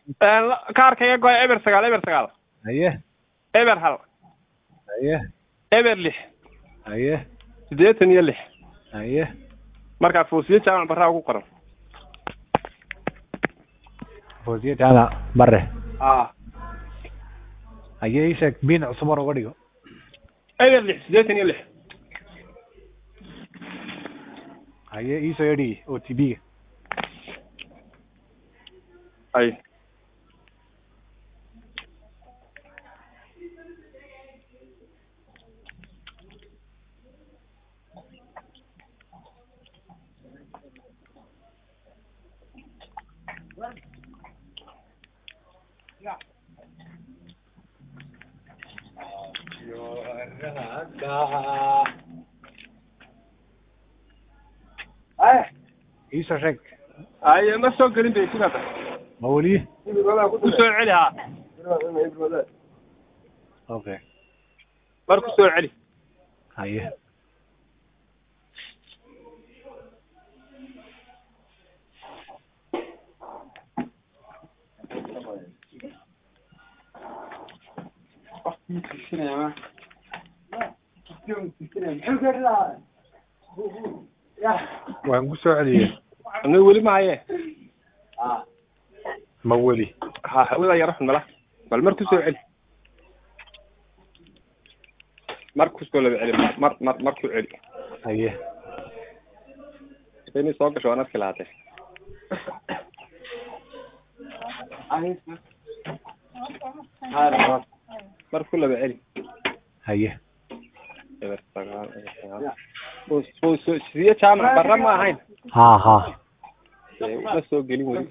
kaarkayga goy eber sagaal eber sagaal haye eber hal haye eber lix haye siddeetan iyo lix haye markaa foosiye jaamac barraa ugu qoran foosiye jaamac bare a haye ii sheeg biin cusub hor uga dhigo eber lix siddeetan iyo lix haye ii soo yedhi o t b-ga ay ii soo sheeg ay ma soo gelin bay sidaata ma weli ku soo celi haa okay mar ku soo celi haye waan ku soo celiyey ana weli mahaye ma weli ha hawada yaro xun mala bal mar ku soo celi mar ku soo laba celi mar mar mar mar ku celi haye inay soo gasho waan arki lahaatee mar ku laba celi haye eber sagaal eber sagaal Fo- fo- fo- sidiye jaamac barra ma ahayn ha ha Ee, ma soo gelin weli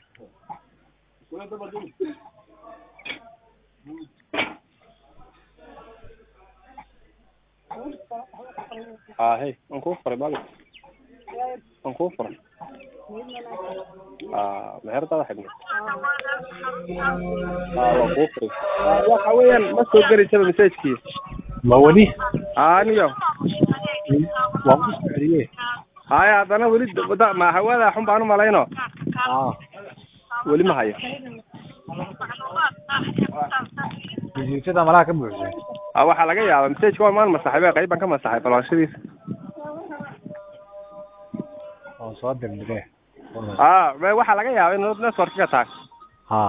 ha hey waan kuu furay mali waan kuu furay a meherdaada xidhna a waan kuu furay waxa weeyaan ma soo gelaysaba messagekii ma weli aniyo waan ku soo celiyey haya haddana weli da- ma hawada xun baan umalayno ha weli ma hayo risiitada malaha ka buuxsay a waxaa laga yaaba messageka waa maan masaxay be qayb baan ka masaxay balwaanshadiisa oo soo dirdiree a be waxaa laga yaaba in networkiga tahay ha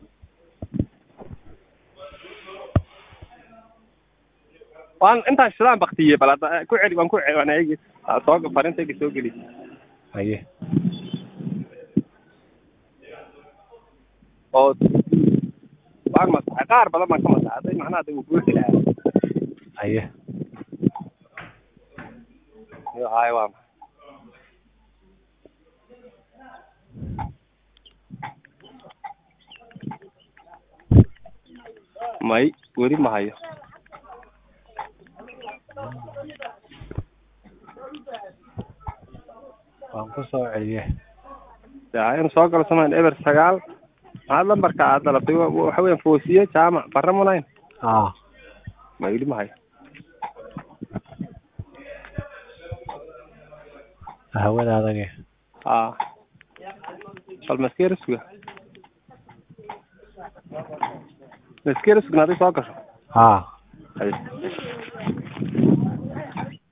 waan intaan shidaan baktiyey bal hadda ku celi waan ku celi waan eegi Aa, soo farintayga soo geli haye oo waan masaxay qaar badan baan ka masaxay hadday macnaha hadda uu buuxi lahaa haye iyo haye waa maxay may weli ma hayo waan ku soo celiyey yaa in soo galo samayn eber sagaal maxaad lambarka aad dalabtay wa- wa- waxa weeyaan foosiye jaamac barre munayn ha ma weli ma hayo hawada adage a bal maskera suga maskera sugna hadday soo gasho ha haye